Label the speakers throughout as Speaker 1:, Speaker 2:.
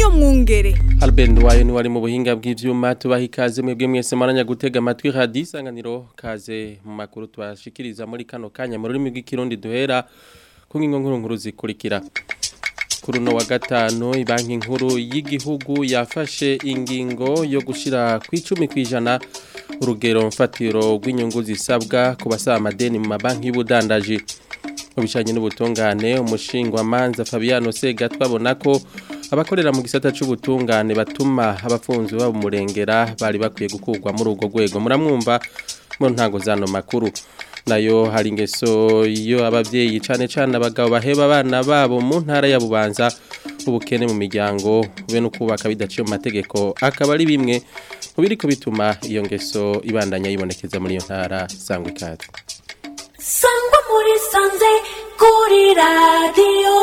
Speaker 1: niyo mwungere
Speaker 2: Albert Ndwayo ni wari mu buhinga bw'ivyuma tubaha ikaze mwebwe mwese maranya gutega amatwi radio isanganiro kaze mu makuru twashikiriza muri kano kanya mu rurimi rw'ikirundi duhera ku ngingo nkuru nkuru zikurikira kuri uno wa gatanu ibanki nkuru y'igihugu yafashe ingingo yo gushira ku icumi kw'ijana urugero mfatiro rw'inyungu zisabwa ku basaba amadeni mu mabanki y'ubudandaji mu bijanye n'ubutungane umushingwamanza Fabiano Sega twabona ko abakorera mu gisata c'ubutungane batuma abafunzwe babumurengera bari bakwiye gukurwa muri urwo rwego muramwumva mu ntango zano makuru nayo hari ingeso iyo abavyeyi cane cane abagabo baheba abana babo mu ntara ya Bubanza ubukene mu miryango be no kubaka bidaciye mu mategeko akaba ari bimwe mu biriko bituma iyo ngeso ibandanya yibonekeza muri iyo ntara sangwa ikaze
Speaker 3: sangwa muri sanze kuri radiyo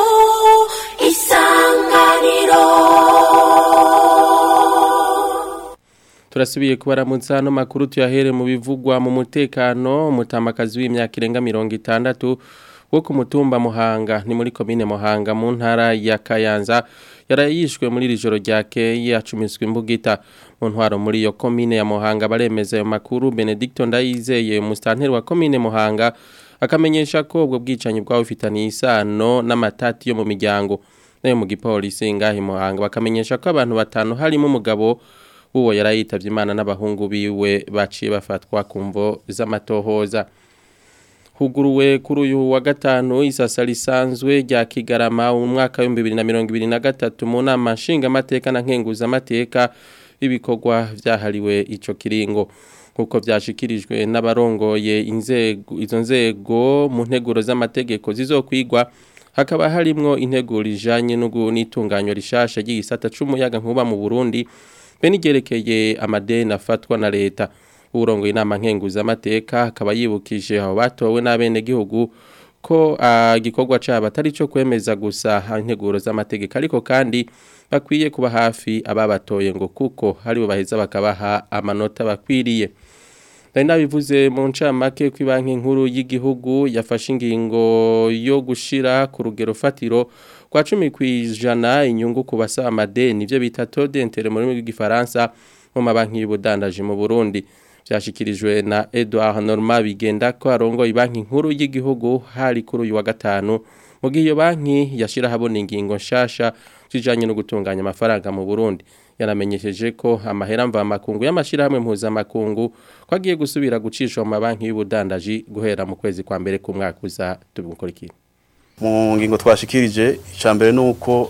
Speaker 3: isanganiro
Speaker 2: turasubiye kubaramutsa hano makuru tuyahere mu bivugwa mu mutekano umutamakazi w'imyaka irenga mirongo itandatu wo ku mutumba muhanga ni muri komine muhanga mu ntara ya kayanza yarayishwe muri iri joro ryakeye acumiswe imbugita mu ntwaro muri iyo komine ya muhanga baremeza ayo makuru benedicto ndayizeye umusitanteri wa komine muhanga akamenyesha ko ubwo bwicanyi bwaba bufitaniye isano n'amatati yo mu miryango nayo mu gipolisi ngahi muhanga bakamenyesha ko abantu batanu harimo umugabo uwo yarayitavye imana n'abahungu biwe baciye bafatwa ku mvo z'amatohoza huguruwe kuri uyu wa gatanu isasa risanzwe rya kigarama mu mwaka w'ibihumbi bibiri na mirongo ibiri na gatatu mu nama nshingamateka na nkenguzamateka ibikorwa vyahariwe ico kiringo nk'uko vyashikirijwe n'abarongoye inzego izo nzego mu nteguro z'amategeko zizokwigwa hakaba harimwo integuro ijanye n'itunganywa rishasha ry'igisata c'umuyaga nkuba mu Burundi be nigerekeye amadeni afatwa na leta urongo inama nkenguzamateka akaba yibukije aho batowe n'abenegihugu ko igikorwa cyabo atari cyo kwemeza gusa integuro z'amategeko ariko kandi bakwiye kuba hafi ababatoye ngo kuko haribo baheza bakabaha amanota bakwiriye Nari nabivuze mu ncamake ko banki nkuru y'igihugu yafashe ingingo yo gushira ku rugero fatiro kwa 10 kwijana inyungu ku basaba amadeni ivyo bita taux d'intérêt mu rurimi rw'igifaransa mu mabanki y'ubudandaji mu Burundi byashikirijwe na Edouard Norma bigenda ko arongo ibanki nkuru y'igihugu hari kuri uyu wa gatanu mu gihe iyo banki yashira habona ingingo nshasha zijanye no gutunganya amafaranga mu Burundi yanamenyesheje ko amahera mva makungu y'amashirahamwe mpuzamakungu ko agiye gusubira gucishwa mu mabanki y'ubudandaji guhera mu kwezi kwa mbere k'umwaka uza tubimukurikira
Speaker 4: mu ngingo twashikirije icambere nuko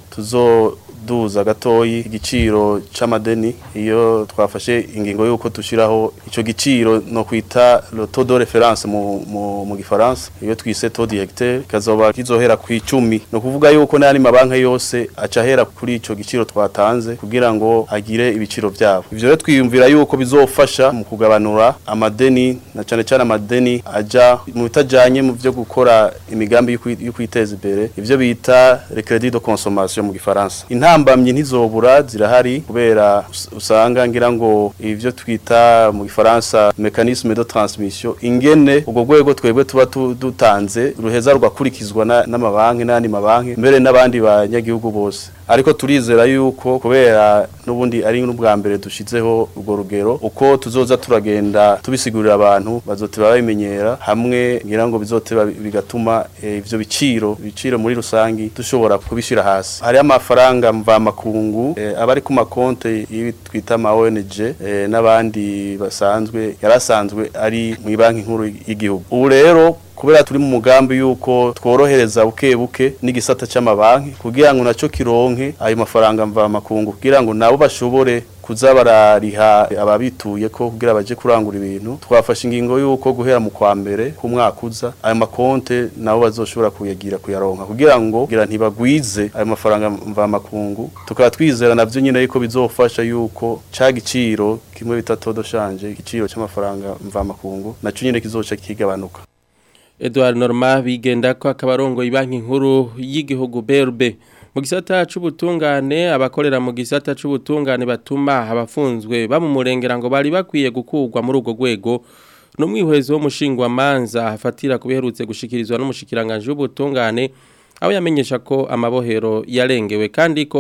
Speaker 4: tuzoduza gatoyi igiciro c'amadeni iyo twafashe ingingo yuko tushiraho ico giciro no kwita le taux de référence mu mu, mu gifaransa iyo twise taux directeur kazoba kizohera ku 10 no kuvuga yuko nani mabanka yose acahera kuri ico giciro twatanze kugira ngo agire ibiciro vyabo ivyo rero twiyumvira yuko bizofasha mu kugabanura amadeni na cane cane amadeni aja mu bitajanye mu vyo gukora imigambi yo kwiteza imbere ivyo bita le crédit de consommation mu gifaransa intambamye ntizobura zirahari kubera usanga ngira ngo ivyo twita mu gifaransa mécanisme de transmission ingene ubwo rwego twebwe tuba dutanze ruheza rugakurikizwa n'amabanki n'andi mabanki mbere n'abandi banyagihugu bose ariko turizera yuko kubera n'ubundi ari n'ubwa mbere dushizeho urwo rugero uko tuzoza turagenda tubisigurira abantu bazoteba babimenyera hamwe ngira ngo bizoteba bigatuma ivyo biciro ibiciro muri rusangi dushobora kubishira hasi hari amafaranga mva makungu e, abari ku makonte twita ama ONG e, n'abandi basanzwe yarasanzwe ari mu banki nkuru y'igihugu ubu rero kubera turi mu mugambi yuko tworohereza buke buke n'igisata c'amabanki kugira ngo naco kironke ayo mafaranga mva makungu kugira ngo nabo bashobore kuza barariha ababituye ko kugira baje kurangura ibintu twafashe ingingo yuko guhera mu kwa mbere ku mwaka uza ayo makonte nabo bazoshobora kuyagira kuyaronka kugira ngo kugira ntibagwize ayo mafaranga mva makungu tukaba twizera navyo nyine yuko bizofasha yuko ca giciro kimwe bita todo shanje igiciro c'amafaranga mva makungu naco nyine kizoca kigabanuka
Speaker 2: Edouard Norma bigenda ko akabarongo ibanki nkuru y'igihugu BRB mu gisata c'ubutungane abakorera mu gisata c'ubutungane batuma abafunzwe bamumurengera ngo bari bakwiye gukurwa muri urwo rwego n'umwihwezo w'umushingwa manza afatira kubiherutse gushikirizwa n'umushikiranganje w'ubutungane aho yamenyesha ko amabohero yarengewe kandi ko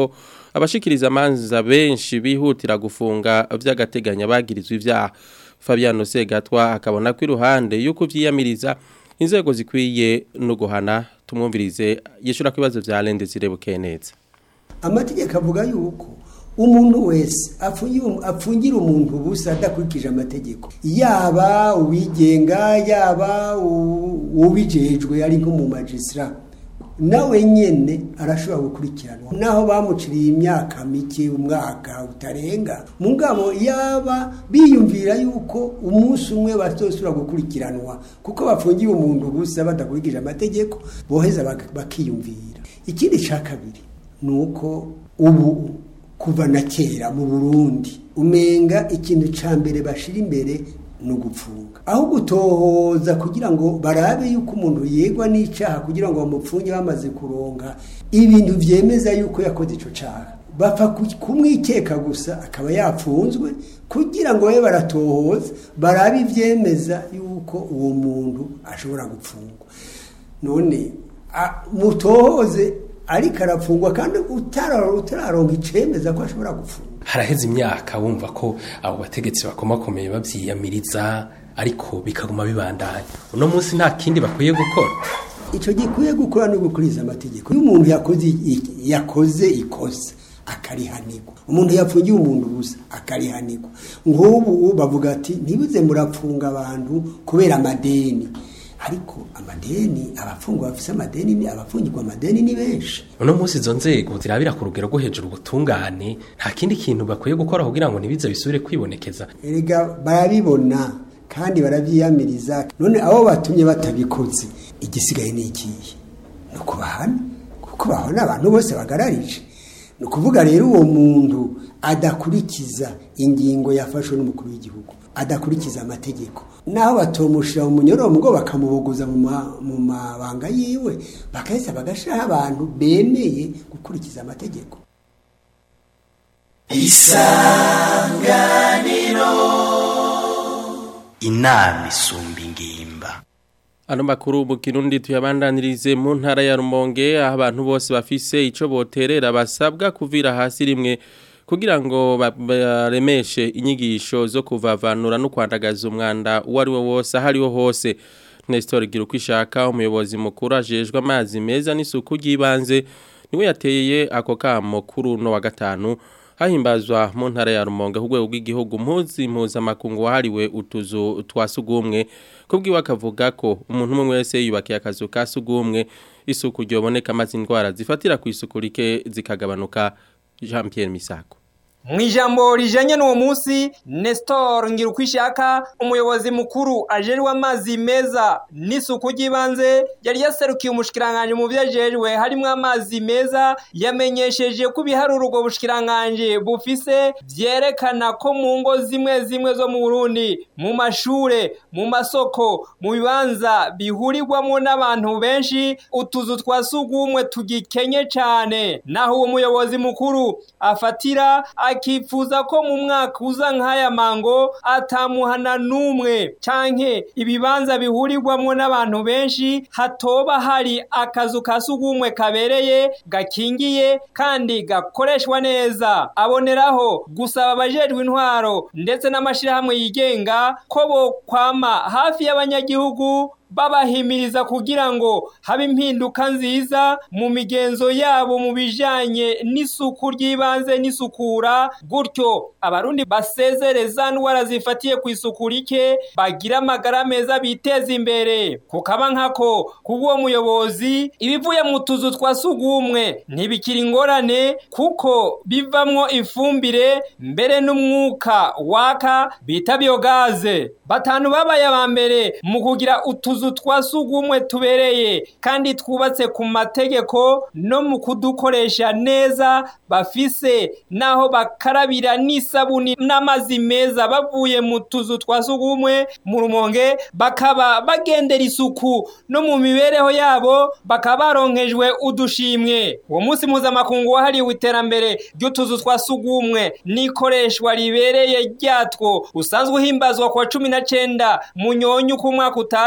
Speaker 2: abashikiriza amanza benshi bihutira gufunga vy'agateganya bagirizwa ivyaha Fabiano Segatwa akabona ko iruhande yuko vyiyamiriza inzego zikwiye no guhana tumwumvirize yishura kwibazo vya Lende zirebuke neza
Speaker 1: amategeko avuga yuko umuntu wese apfungira umuntu ubusa adakurikije amategeko yaba uwigenga yaba ubijejwe ari nko mu magisira nawe nyene arashobora gukurikiranwa naho bamuciriye imyaka mike umwaka utarenga mugabo yaba biyumvira yuko umunsi umwe bazosubira gukurikiranwa kuko bafungiye umuntu ubusa badakurikije amategeko boheza bakiyumvira ikindi ca kabiri ni uko ubu kuva na kera mu burundi umenga ikintu ca mbere bashira imbere ni ugupfunga aho gutohoza kugira ngo barabe yuko umuntu yegwa n'icaha kugira ngo bamupfunge bamaze kuronka ibintu vyemeza yuko yakoze ico caha bapfa kumwikeka gusa akaba yapfunzwe kugira ngo babe baratohoza barabe ivyemeza yuko uwo muntu ashobora gupfungwa none mutohoze ariko arapfungwa kandi utararonka icemeza ko ashobora gupfungwa
Speaker 5: haraheze imyaka wumva ko abo bategetsi bakomakomeye bavyiyamiriza ariko bikaguma bibandanya uno munsi nta kindi bakwiye gukora
Speaker 1: ico gikwiye gukora no gukuriza amategeko iyo umuntu yakoze yakoze ikosa akarihanirwa umuntu yapfungiye umuntu gusa akarihanirwa nk'ubu bavuga ati ntibuze murapfunga abantu kubera amadeni ariko amadeni abafungwa bafise amadeni ni abafungirwa amadeni ni benshi
Speaker 5: uno munsi izo nzego zirabira ku rugero rwo hejuru ubutungane nta kindi kintu bakwiye gukora kugira ngo ntibize bisubire kwibonekeza
Speaker 1: erega barabibona kandi baravyiyamiriza none abo batumye batabikoze igisigaye ni ikihe ni ukubahana kuko bahana abantu bose bagararije ni ukuvuga rero uwo muntu adakurikiza ingingo yafashwe n'umukuru w'igihugu adakurikiza amategeko naho batomushira mu munyoro ngo bakamubogoza mu mabanga yiwe bakaheza bagashiraho abantu bemeye gukurikiza amategeko
Speaker 6: isanganiro inama isumba ingimba
Speaker 2: Ano makuru mu Kirundi tuyabandanirize mu ntara ya Rumonge aho abantu bose bafise ico boterera basabwa kuvira hasi rimwe kugira ngo baremeshe inyigisho zo kuvavanura no kwandagaza umwanda uwo ari wo wose aho ariho hose Nestor Girukwishaka umuyobozi mukuru ajejwe amazi meza n'isuku ry'ibanze niwe yateye ako kamo kuri uno wa gatanu hahimbazwa mu ntara ya Rumonge ku rwego rw'igihugu mpuzi mpuzamakungu wahariwe utuzu twa sugumwe kubwiwe akavuga ko umuntu umwe wese yubakiye akazu ka sugumwe isuku ryoboneka amazi indwara zifatira ku isuku rike zikagabanuka Jean Pierre Misako
Speaker 7: mu ijambo rijanye n'uwo munsi Nestor Ngirukwishaka umuyobozi mukuru ajerwe amazi meza n'isuku ry'ibanze yari yaserukiye umushikiranganje mu vyajejwe harimo amazi meza yamenyesheje ko ibiharuro ubwo bushikiranganje bufise vyerekana ko mu ngo zimwe zimwe zo mu Burundi mu mashure mu masoko mu bibanza bihurirwamo n'abantu benshi utuzu twa sugumwe tugikenye cane naho uwo muyobozi mukuru afatira akifuza ko mu mwaka uza nk'aya mango atamuhana n'umwe canke ibibanza bihurirwamo n'abantu benshi hatoba hari akazu ka sugumwe kabereye gakingiye kandi gakoreshwa neza aboneraho gusaba abajejwe intwaro ndetse n'amashirahamwe yigenga ko bo kwama hafi y'abanyagihugu babahimiriza kugira ngo habe impinduka nziza mu migenzo yabo mu bijanye n'isuku ry'ibanze n'isukura gutyo abarundi basezereza ndwara zifatiye ku isuku rike bagira amagara meza biteza imbere kukaba nkako kubw'uwo muyobozi ibivuye mu tuzu twa sugumwe ntibikiri ingorane kuko bivamwo ifumbire mbere n'umwuka waka bita biogaze batanu babaye aba mbere mu kugira utuzu twa sugumwe tubereye kandi twubatse ku mategeko no mu kudukoresha neza bafise naho bakarabira n'isabuni n'amazi meza bavuye mu tuzu twa sugumwe mu rumonge bakaba bagendera isuku no mu mibereho yabo bakaba baronkejwe udushimwe uwo munsi mpuzamakungu wahariwe iterambere ry'utuzu twa sugumwe n'ikoreshwa ribereye ryatwo usanzwe uhimbazwa kwa cumi na cenda mu nyonyi uko umwaka utashe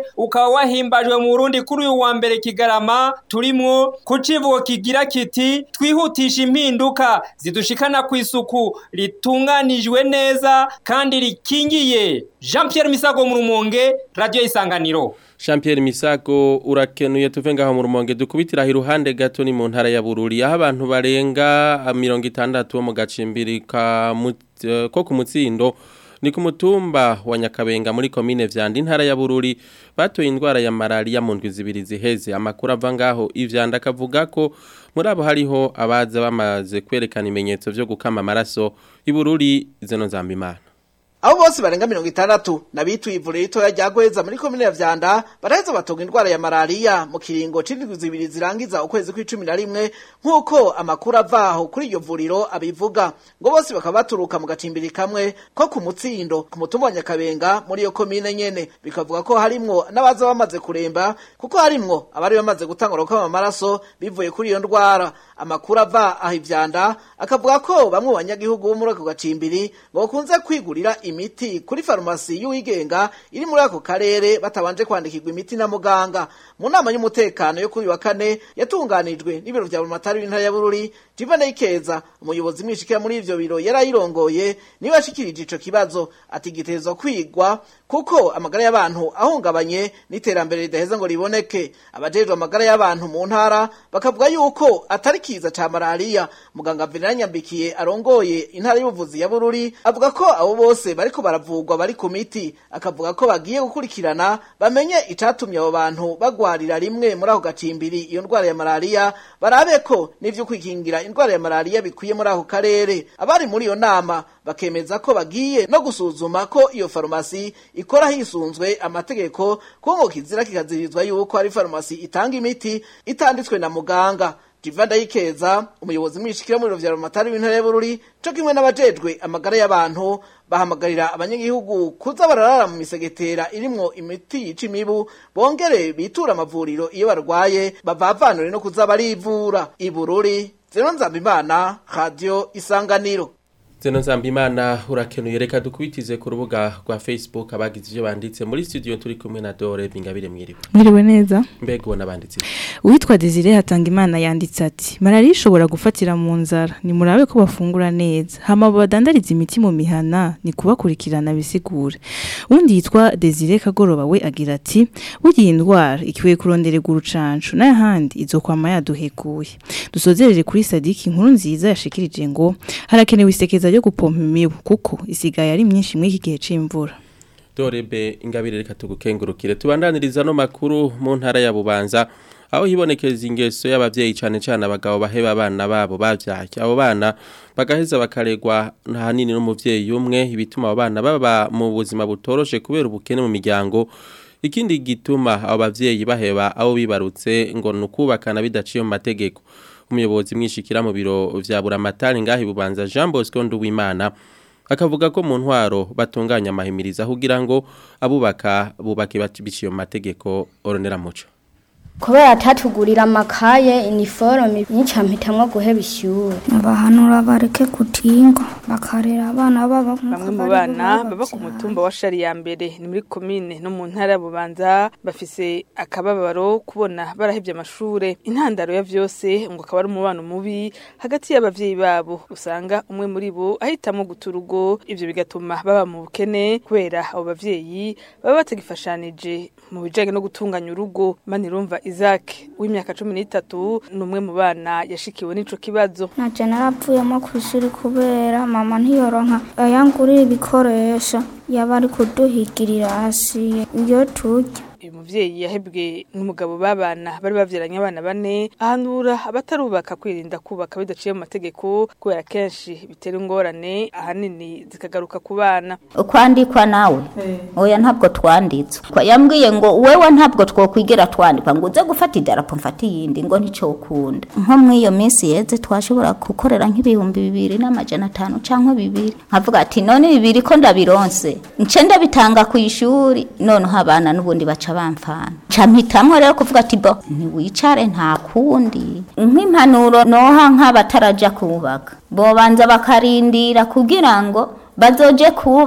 Speaker 7: ukaba wahimbajwe mu Burundi kuri uyu wa mbere Kigarama turimwo ku civugo kigira kiti twihutisha impinduka zidushikana ku isuku ritunganijwe neza kandi rikingiye Jean Pierre Misago mu Rumonge Radio Isanganiro
Speaker 2: Jean Pierre Misago urakenuye tuve ngaho mu rumonge dukubitira iruhande gato ni mu ntara ya Bururi aho abantu barenga 60 bo mu gacimbiri ka mut- ko ku mutsindo ni ku mutumba wa Nyakabenga muri komine vyanda intara ya Bururi batoye indwara ya malaria mu ndwi zibiri ziheze amakuru ava ngaho ivyanda kavuga ko muri abo hariho abaza bamaze kwerekana ibimenyetso vyo gukama amaraso ibururi zeno nzambimana
Speaker 8: abo bose barenga mirongo itandatu nabituye ivuriro ritoya rya gweza muri komine ya vyanda baraheza batonga indwara ya malariya mu kiringo c'indwi zibiri zirangiza ukwezi kw'icumi na rimwe nk'uko amakuru avaho kuri iryo vuriro abivuga ngo bose bakaba baturuka mu gacimbiri kamwe ko ku mutsindo ku mutumba wa nyakabenga muri iyo komine nyene bikavuga ko harimwo n'abaza bamaze kuremba kuko harimwo abari bamaze gutangura gukama amaraso bivuye kuri iyo ndwara amakuru ava aho ivyanda akavuga ko bamwe mu banyagihugu bo muri ako gacimbiri ngo bakunze kwigurira imiti kuri farumasi y'uwigenga iri muri ako karere batabanje kwandikirwa imiti na muganga mu nama y'umutekano yo kuri uyu wa kane yatunganijwe n'ibiro vya burumatari w'intara ya bururi jivane ikeza umuyobozi mwishikira muri ivyo biro yari ayirongoye niwe yashikirije ico kibazo ati gitezwa kwigwa kuko amagara y'abantu ahungabanye n'iterambere ridaheza ngo riboneke abajejwe amagara y'abantu mu ntara bakavuga yuko atari kiza ca malariya muganga Venera Nyambikiye arongoye intara y'ubuvuzi ya Bururi avuga ko abo bose bariko baravugwa bari ku miti akavuga ko bagiye gukurikirana bamenye icatumye abo bantu bagwarira rimwe muri ako gacimbiri iyo ndwara ya malariya barabe ko n'ivyo kwikingira indwara ya malariya bikwiye muri ako karere abari muri iyo nama bakemeza ko bagiye no gusuzuma ko iyo farumasi ikora hisunzwe amategeko kuko ngo kizira kikazirizwa yuko ari farumasi itanga imiti itanditswe na muganga Jiva Ndayikeza umuyobozi mwishikira mu biro vya Ramatari w'intara y'Bururi co kimwe n'abajejwe amagara y'abantu bahamagarira abanyagihugu kuza bararara mu misegetera irimwo imiti yica imibu bongere bitura amavuriro iyo barwaye bavavanure no kuza barivura ibururi zero nzambimana radio isanganiro
Speaker 2: Zeno Nzambimana urakenuye reka dukubitize ku rubuga rwa Facebook abagize ivyo banditse muri studio turi kumwe na Dore Bingabire mwiriwe.
Speaker 9: Mwiriwe neza.
Speaker 2: Mbega ubona banditse.
Speaker 9: Uwitwa Desire Hatangimana yanditse ati Malaria ishobora gufatira mu nzara ni murabe ko bafungura neza hama badandariza imiti mu mihana ni kubakurikirana bisigure undi yitwa Desire Kagoroba we agira ati bugiye indwara ikiwe kuronderega urucancu n'ahandi izokwama yaduhekuye dusozerere kuri Sadiki inkuru nziza yashikirije ngo harakenewe isekeza ryo gupompa imibu kuko isigaye ari myinshi muri iki gihe c'imvura
Speaker 2: Dorebe ingabire reka tugukengurukire tubandaniriza no makuru mu ntara ya Bubanza aho hibonekeza ingeso y'abavyeyi cane cane abagabo baheba abana babo bavyaye abo bana bagaheza bakaregwa hanini n'umuvyeyi umwe ibituma abo bana baba mu buzima butoroshe kubera ubukene mu miryango ikindi gituma abo bavyeyi baheba abo bibarutse ngo nukubakana bidaciye mu mategeko umuyobozi mwishikira mu biro vya buramatari ngahi bubanza Jean Bosco Nduwimana akavuga ko mu ntwaro batunganya amahimiriza kugira ngo abubaka bubake biciye mu mategeko oronera muco
Speaker 10: kubera atatugurira amakaye iniforume nyinshi mpitamwo guheba ishyure
Speaker 11: abahanura bareke kutinga bakarera abana babo
Speaker 12: bamwe mu bana baba ku mutumba wa shari ya mbere ni muri komine no mu ntara ya bubanza bafise akababaro kubona barahebye amashure intandaro ya vyose ngo akaba ari umubano mubi hagati y'abavyeyi babo usanga umwe muri bo ahitamwo guta urugo ivyo bigatuma baba mu bukene kubera abo bavyeyi baba batagifashanije mu bijanye no gutunganya urugo manirumva Isaac w'imyaka 13 numwe mu bana yashikiwe n'ico kibazo
Speaker 11: naje narapfuyemo ku ishuri kubera mama ntiyoronka ayangurira ibikoresho yaba ari kuduhigirira hasi iyo turya
Speaker 12: uyu muvyeyi yahebwe n'umugabo babana bari bavyaranye abana bane ahanura abatarubaka kwirinda kubaka bidaciye mu mategeko kubera kenshi bitera ingorane ahanini zikagaruka ku bana
Speaker 13: kwandikwa nawe oya ntabwo twanditswe yambwiye ngo wewe ntabwo twokwigera twandikwa ngo uze gufata idarapo mfata iyindi ngo nticokunda nko muri iyo minsi yeze twashobora gukorera nk'ibihumbi bibiri n'amajana atanu cyangwa bibiri nkavuga ati none bibiri ko ndabironse nce ndabitanga ku ishuri noneho abana n'ubundi baca bamfana campitamwe rero kuvuga ati bo ntiwicare nta kundi nk'impanuro noha nk'abataraja kubaka bobanza bakarindira kugira ngo bazoje kubaka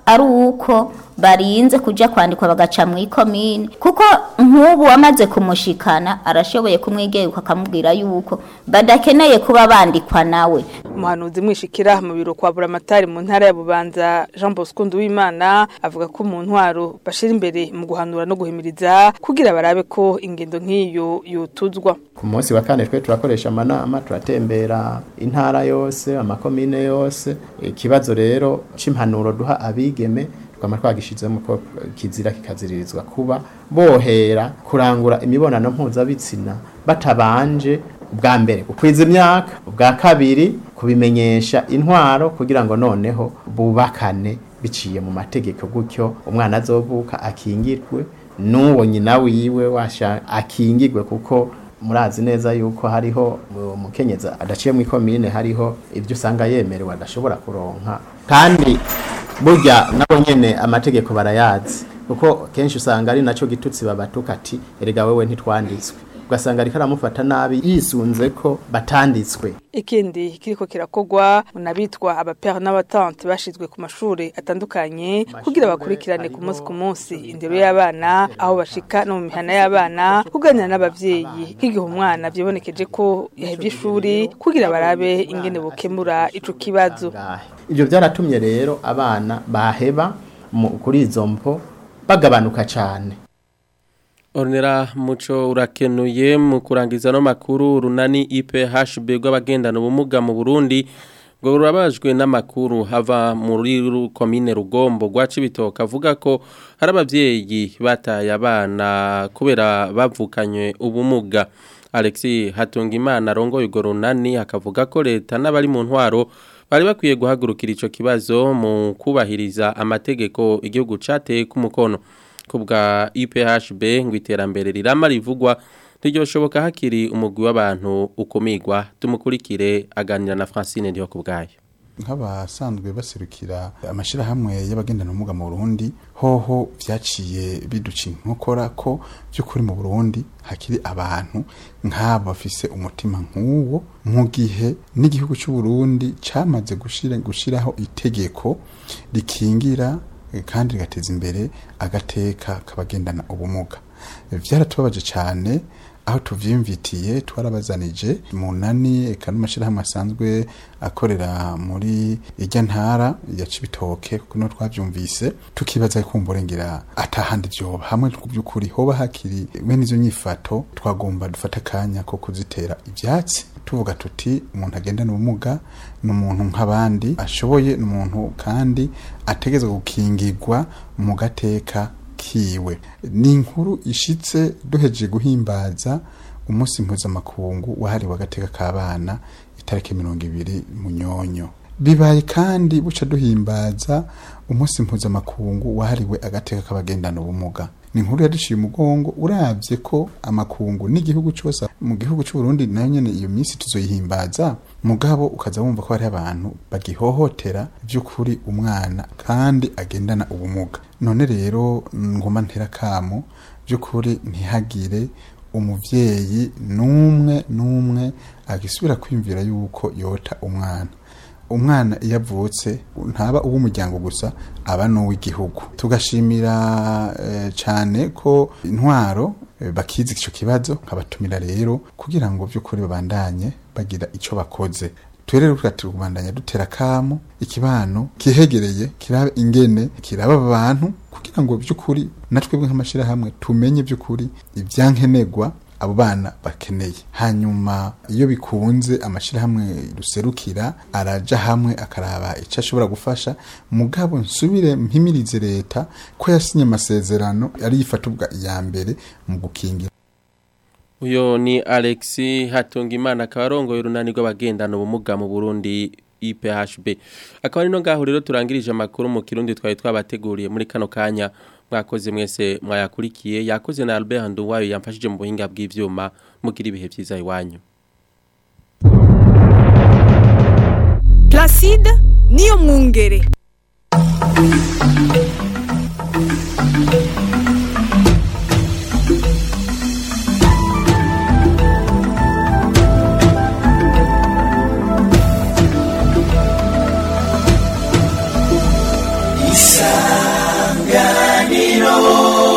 Speaker 13: ari uko barinze kuja kwandikwa bagaca mu ikomine kuko nk'ubu wamaze kumushikana arashoboye kumwigeruka akamubwira yuko badakeneye kuba bandikwa nawe
Speaker 12: umuhanuzi mwishikira mu biro kwa buramatari mu ntara ya bubanza jean bosco nduwimana avuga ko mu ntwaro bashira imbere mu guhanura no guhimiriza kugira barabe ko ingendo nk'iyo yotuzwa
Speaker 14: ku munsi wa kane twe turakoresha amanama turatembera intara yose amakomine yose ikibazo rero c'impanuro duha abigeme twama twagishizemo ko kizira kikaziririzwa kuba bohera kurangura imibonano mpuzabitsina batabanje ubwa mbere gukwiza imyaka ubwa kabiri kubimenyesha intwaro kugira ngo noneho bubakane biciye mu mategeko gutyo umwana azovuka akingirwe n'uwo nyina wiwe washa akingirwe kuko murazi neza yuko hariho umukenyeza adaciye mu ikomine hariho ibyo usanga yemerewe adashobora kuronka kandi burya nabo nyene amategeko barayazi kuko kenshi usanga ari naco gitutsi babatuka ati erega wewe ntitwanditswe ugasanga ariko aramufata nabi yisunze ko batanditswe
Speaker 12: ikindi kiriko kirakogwa munabitwa abapere n'abatante bashizwe ku mashuri atandukanye kugira bakurikirane ku munsi ku munsi indero y'abana aho bashika no mu mihana y'abana kuganira n'abavyeyi nk'igihe umwana vyibonekeje ko yahevye ishuri kugira barabe ingene bokemura ico kibazo
Speaker 14: ivyo vyaratumye rero abana baheba kuri izo mpo bagabanuka cane
Speaker 2: Ornera muco urakenuye mu kurangiza no makuru runani IPHB rw'abagendana ubumuga mu Burundi ngo rurabajwe n'amakuru hava muri komine Rugombo rwa Cibitoke avuga ko hari abavyeyi bataye abana kubera bavukanywe ubumuga Alexis Hatungimana arongoye urwo runani akavuga ko leta n'abari mu ntwaro bari bakwiye guhagurukira ico kibazo mu kubahiriza amategeko igihugu cateye ku mukono kubwa IPHB ngo iterambere rirama rivugwa ntiryoshoboka hakiri umugwi w'abantu ukumigwa tumukurikire aganira na Francine ndiho kubgayo
Speaker 15: nk'abasanzwe baserukira amashirahamwe y'abagendana ubumuga mu Burundi hoho vyaciye biduca inkokora ko by'ukuri mu Burundi hakiri abantu nk'abo bafise umutima nk'uwo mu gihe n'igihugu cy'u Burundi camaze gushira gushiraho itegeko rikingira kandi rigateza imbere agateka kabagendana ubumuga byaratubabaje cyane aho tuvyimvitiye twarabazanije munani eka n'amashirahamwe asanzwe akorera muri irya ntara ya Cibitoke kuko no twavyumvise tukibaza kumburengera atahandi vyoba hamwe by'ukuri hoba hakiri bene izo nyifato twagomba dufata akanya ko kuzitera ivyatsi tuvuga tuti umuntu agendana ubumuga ni umuntu nk'abandi ashoboye ni umuntu kandi ategezwa gukingirwa mu gateka kiwe ni inkuru ishitse duheje guhimbaza umunsi mpuzamakungu wahariwe agateka k'abana itariki mirongo ibiri munyonyo bibaye kandi buca duhimbaza umunsi mpuzamakungu wahariwe agateka k'abagendana ubumuga ni inkuru yaduciye umugongo urabye ko amakungu n'igihugu cyose mu gihugu cy'u Burundi nayo nyene iyo minsi tuzoyihimbaza mugabo ukaza wumva ko hari abantu bagihohotera by'ukuri umwana kandi agendana ubumuga none rero ngoma ntera kamo by'ukuri ntihagire umuvyeyi n'umwe n'umwe agisubira kwimvira yuko yota umwana umwana iyo avutse ntaba uw'umuryango gusa aba n'uw'igihugu tugashimira cyane ko intwaro bakizi icyo kibazo nkabatumira rero kugira ngo by'ukuri babandanye bagira icyo bakoze turere tugati kubandanya dutera kamo ikibano kihegereye kirabe ingene kiraba abantu kugira ngo by'ukuri natwe nk'amashirahamwe tumenye by'ukuri ibyankenegwa abo bana bakeneye hanyuma iyo bikunze amashirahamwe ruserukira araja hamwe akaraba icyo ashobora gufasha mugabo nsubire mpimirize leta ko yasinye amasezerano ari yifatubwa iya mbere mu gukingira
Speaker 2: uyo ni Alexi Hatungimana akaba arongoye urunani rw'abagendana ubumuga mu Burundi IPHB akaba ari no ngaho rero turangirije amakuru mu kirundi twari twabateguriye muri kano kanya mwakoze mwese mwayakurikiye yakoze na Albert Nduwayo yamfashije mu buhinga bw'ivyuma mugira ibihe byiza iwanyu
Speaker 16: Placide niyo mwungere
Speaker 6: Isa
Speaker 3: isanganiro